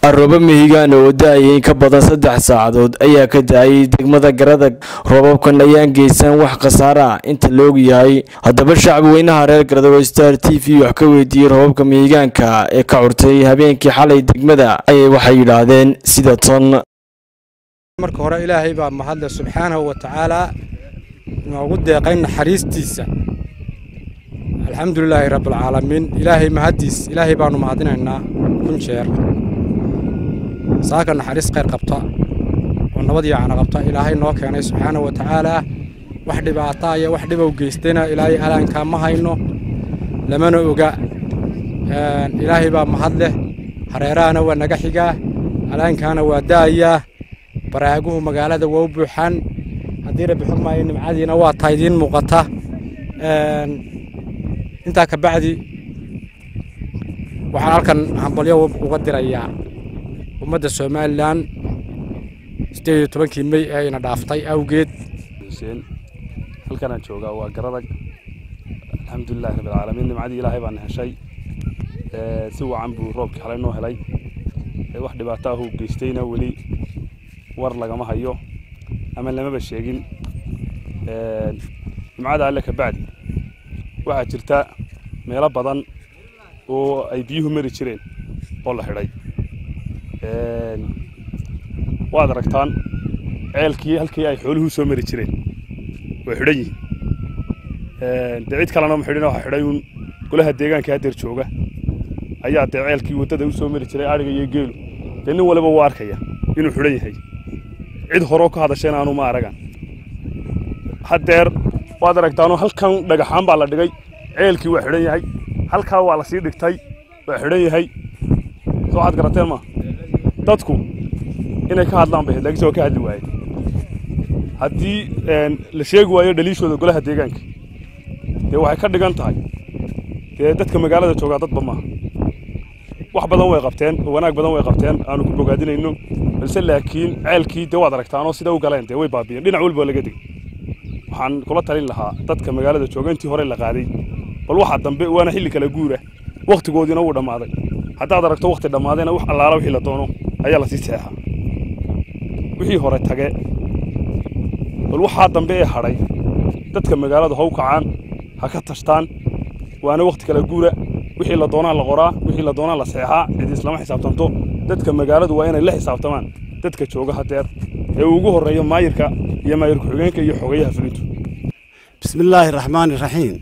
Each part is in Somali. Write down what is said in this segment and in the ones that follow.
aroobo mihigaan oo da-ayay in ka badan saddex saacadood ayaa ka da-ayay degmada garadag roobabkan ayaan geysan wax khasaare ah inta la og yahay haddaba shacbi weynaha reer garadag oo star t v wax ka weydiiyey roobabka mihigaanka ee ka curtay habeenkii xalay degmada ayay waxay yidhaahdeen sida ton marka hore ilaahay baa mahadle subxaanahu wa tacaalaa noogu deeqay naxariistiisa alxamdulilaahi rabbilcaalamiin ilaahay mahaddiis ilaahay baannu mahadinaynaa kun jeer saaka naxariis khayr qabta oo nabad yaacana qabta ilaahay noo keenay subxaanahu wa tacaalaa wax dhibaataa iyo wax dhibow geystayna ilaahay alaankaa ma hayno lamana oga ilaahay baa mahad leh hareerahana waa naga xigaa alaankaana waa da'ayaa baraaguhu magaalada waa u buuxaan haddii rabbi xog maayo nimcadiina waa taa idiin muuqata intaa ka bacdi waxaan halkan hambalyo uga dirayaa ummadda somalilan siddeed iyo tobankii mey ee ina dhaaftay awgeed xuseen halkanaan joogaa waa garadag alxamdulilahi rabbilcaalamiin nimcadii ilaahay baana heshay si wacan buu roobkii xalay noo helay wax dhibaato ah uu geystayna weli war lagama hayo ama lamaba sheegin nimcada alle ka bacdi waxaa jirta meelo badan oo ay biyuhu mari jireen oo la xidhay waad aragtaan ceelkii halkii ay xooluhu soo mari jireen way xidhan yihiin dee cid kalena ma xidhin waxa xidhay uun golaha deegaanka haddeer jooga ayaa dee ceelkii waddada u soo mari jiray adhiga iyo geelu dee nin waliba wuu arkaya inuu xidhan yahay cid horoo ka hadashayna aanu ma aragan haddeer waad aragtaanoo halkan dhagaxaan baa la dhigay ceelkii waa xidhan yahay halkaa waa la sii dhigtay waa xidhan yahay soo waxaad garateen ma dadku inay ka hadlaan bay laakiinse waa ka hadli waayeen haddii la sheegi waayo dhaliishooda golaha deegaanka dee waxay ka dhigan tahay dee dadka magaalada joogaa dadba maaha wax badan way qabteen oo wanaag badan way qabteen aanu ku bogaadinayno balse laakiin ceelkii dee waad aragtaanoo sida u galeen dee way baabiyeen dhinac walba laga degay waxaan kula talin lahaa dadka magaalada jooga intii hore la qaaday bal waxa dambe waana xilli kala guura wakhtigoodiina wuu dhammaaday haddaad aragto wakhti dhammaadayna wax allaala wixii la doono ayaa lasii seexaa wixii hore tage bal waxaa dambe ee hadhay dadka magaalada ha u kacaan ha ka tashtaan waana wakhti kala guura wixii la doonaa la qoraa wixii la doonaa la seexaa cid islama xisaabtanto dadka magaaladu waa inay la xisaabtamaan dadka jooga hadeer ee uu ugu horreeyo maayirka iyo maayir ku-xigeenka iyo xogayaha fulintu bismi illaahi raxmaani raxiim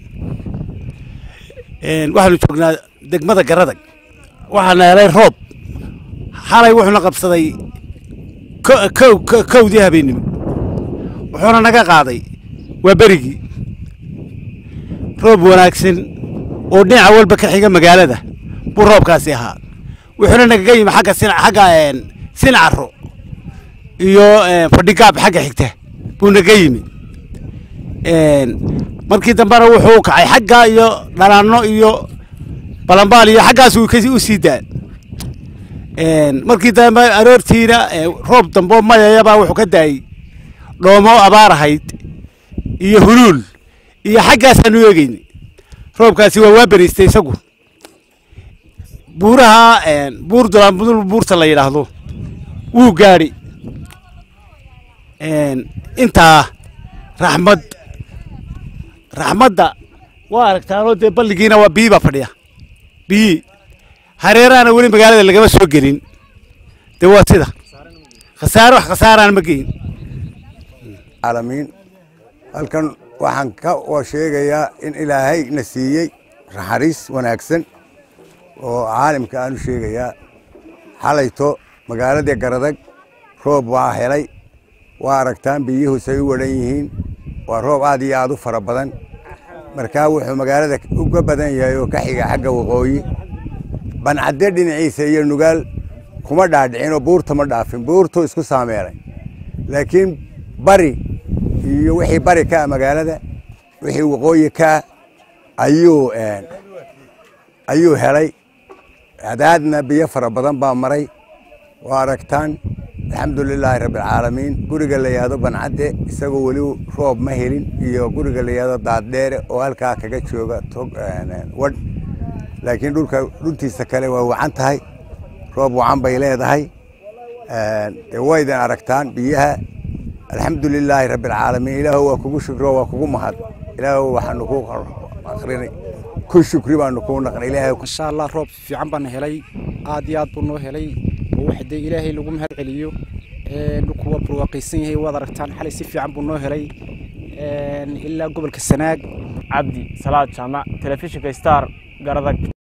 waxaanu joognaa degmada garadag waxaana helay roob xalay wuxuuna qabsaday kowdii habeennimo wuxuuna naga qaaday waa berigii roob wanaagsan oo dhinaca walba ka xiga magaalada buu roobkaasi ahaa wuxuuna nagaga yimi agga xagga sincaro iyo fadhigaab xagga xigta buu naga yimi markii dambena wuxuu kacay xagga iyo dhalaanno iyo balambaal iyo xaggaas u sii daa markii dambe aroortiina roob damboo mayayabaa wuxuu ka daayey dhoomo abaar ahayd iyo huluul iyo xaggaasaanu eegeyni roobkaasi waa waa beriistay isagu buuraha buur dulaanbudul buurta la yidhaahdo wuu gaadhi intaa raxmad raxmadda waa aragtaanoo dee balligiina waa biyi baa fadhiya biyi hareerahana weli magaalada lagama soo gelin dee waa sida khasaare wax khasaaraan ma geyin caalamiin halkan waxaan ka sheegayaa in ilaahay na siiyey naxariis wanaagsan oo caalimka aanu sheegayaa xalayto magaaladii garadag roob waa helay waa aragtaan biyuhusay u wadhan yihiin waa roob aad iyo aad u fara badan markaa wuxuu magaalada uga badan yahay oo ka xiga xagga waqooyi bancadde dhinaciisa iyo nugaal kuma dhaadhicin oo buurta ma dhaafin buurtuu isku saameelay laakiin bari iyo wixii bari ka ah magaalada wixii waqooyi ka ah ayuu ayuu helay adaadna biyo fara badan baa maray waa aragtaan alxamdu lilaahi rabbialcaalamiin guriga la yahdo bancadde isagoo weli roob ma helin iyo guriga la yahdo daaddheere oo halkaa kaga jooga tog wadh laakiin dhulka dhultiisa kale waa wacan tahay roob wacan bay leedahay dee waydan aragtaan biyaha alxamdu lilaahi rabbi alcaalamiin ilaahu waa kugu shukro waa kugu mahad ilaahu waxaanu ku akrinay ku shukri baanu kuu naqnay ilaahay insha allah roob fiican baan helay aad iyo aad buu noo helay oo wax dee ilaahay lagu mahad celiyo dhulku waa barwaaqaysan yahay waad aragtaan xalay si fiican buu noo helay ilaa gobolka sanaag cabdi salaad jaamac telefishinka star garadag